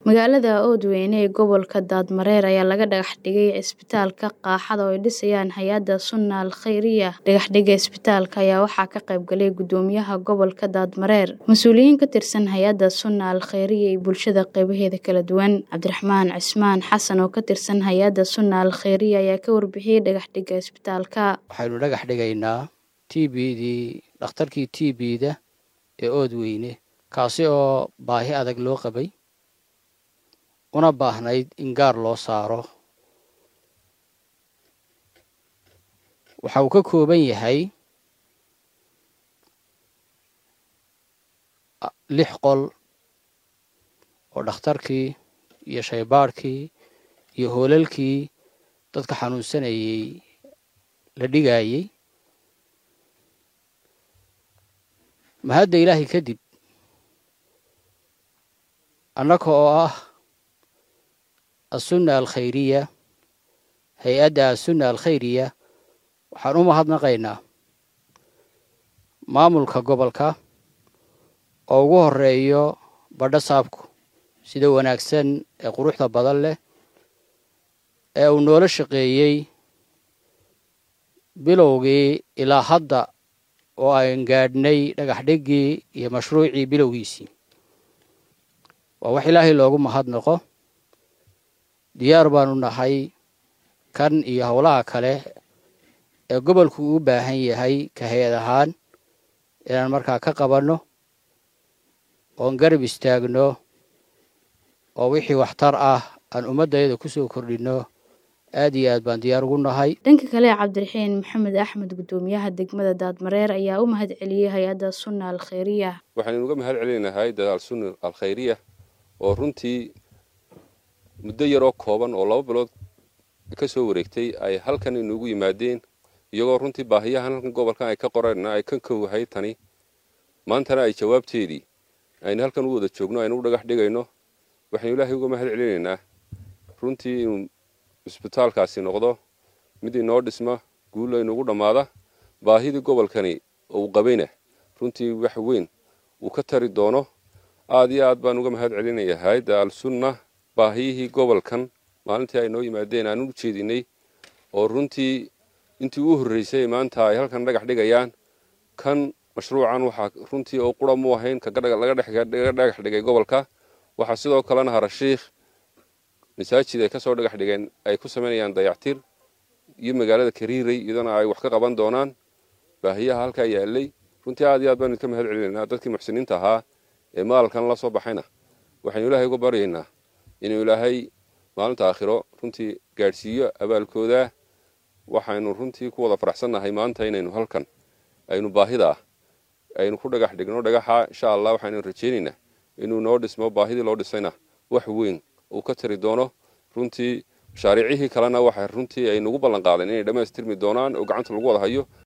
Magaalada Oodweyne ee gobolka Daadmareer ayaa laga dhagax dhigay cisbitaalka qaaxada oo ay dhisayaan hay'adda Sunna Al Khayriyah. Dhagaxdhigga cisbitaalka ayaa waxaa ka qayb galay Gudoomiyaha Gobolka Daadmareer, mas'uuliyiin ka tirsan hay'adda Sunna Al Khayriyah iyo bulshada qaybaheeda kala duwan. Cabdiraxmaan Cismaan Xasan oo ka tirsan hay'adda Sunna Al Khayriyah ayaa ka warbixiyay dhagaxdhigga cisbitaalka. waxaynu dhagax dhigaynaa tbdii dhakhtarkii tbda ee oodweyne kaasi oo baahi adag loo qabay una baahnayd in gaar loo saaro waxa uu ka kooban yahay lix qol oo dhakhtarkii iyo shaybaadhkii iyo hoolalkii dadka xanuunsanayay la dhigayey mahadda ilaahay kadib annaka oo ah assunna alkhayriya hay-adda assunna alkhayriya waxaan u mahadnaqaynaa maamulka gobolka oo ugu horeeyo badho saabku sida wanaagsan ee quruxda badan leh ee uu noola shaqeeyey bilowgii ilaa hadda oo aan gaadhnay dhagax dhiggii iyo mashruucii bilowgiisii waa wax ilaahay loogu mahadnaqo diyaar baanu nahay kan iyo howlaha kale ee gobolku uu baahan yahay ka hay-ad ahaan inaan markaa ka qabanno oon garab istaagno oo wixii waxtar ah aan ummaddayada ku soo kordhinno aad iyo aad baan diyaar ugu nahay dhanka kale cabdiraxiin maxamed axmed gudoomiyaha degmada daadmareer ayaa u mahad celiyey hay-adda sunna al khayriyah waxaynu uga mahad celinahay dadaal sunna al khayriyah oo runtii muddo yaroo kooban oo laba bilood ka soo wareegtay ay halkan inugu yimaadeen iyagoo runtii baahiyahan halkan gobolkan ay ka qoreenna ay ka kowhay tani maantana ay jawaabteedii aynu halkan u wada joogno aynu u dhagax dhigayno waxaynu ilaahay uga mahad celinaynaa runtii inuu isbitaalkaasi noqdo mid inoo dhisma guul aynugu dhammaada baahidii gobolkani uu qabayna runtii wax weyn uu ka tari doono aad iyo aad baan uga mahad celinaya hay-adda al-sunna baahiyihii gobolkan maalintii ay noo yimaadeen aan u jeedinay oo runtii intii u horreysay maanta ay halkan dhagax dhigayaan kan mashruucan waxaa runtii oo qura mu ahayn laga dhagax dhigay gobolka waxaa sidoo kalena harashiikh masaajid ay kasoo dhagax dhigeen ay ku samaynayaan dayactir iyo magaalada kariiray iyadana ay wax ka qaban doonaan baahiyaha halkaa yaalay runtii aad iyo aad baanu idka mahad celinaynaa dadkii muxsiniinta ahaa ee maalkan la soo baxayna waxaynu ilaahay uga baryaynaa inuu ilaahay maalinta aakhiro runtii gaadhsiiyo abaalkooda waxaynu runtii ku wada faraxsannahay maanta inaynu halkan aynu baahida aynu ku dhagax dhigno dhagaxa insha allah waxaynu rajaynaynaa inuu noo dhismo baahidii loo dhisayna wax weyn uu ka tari doono runtii mashaariicihii kalena waxay runtii ay nagu ballan qaadeen inay dhammaystirmi doonaan oo gacanta lagu wada hayo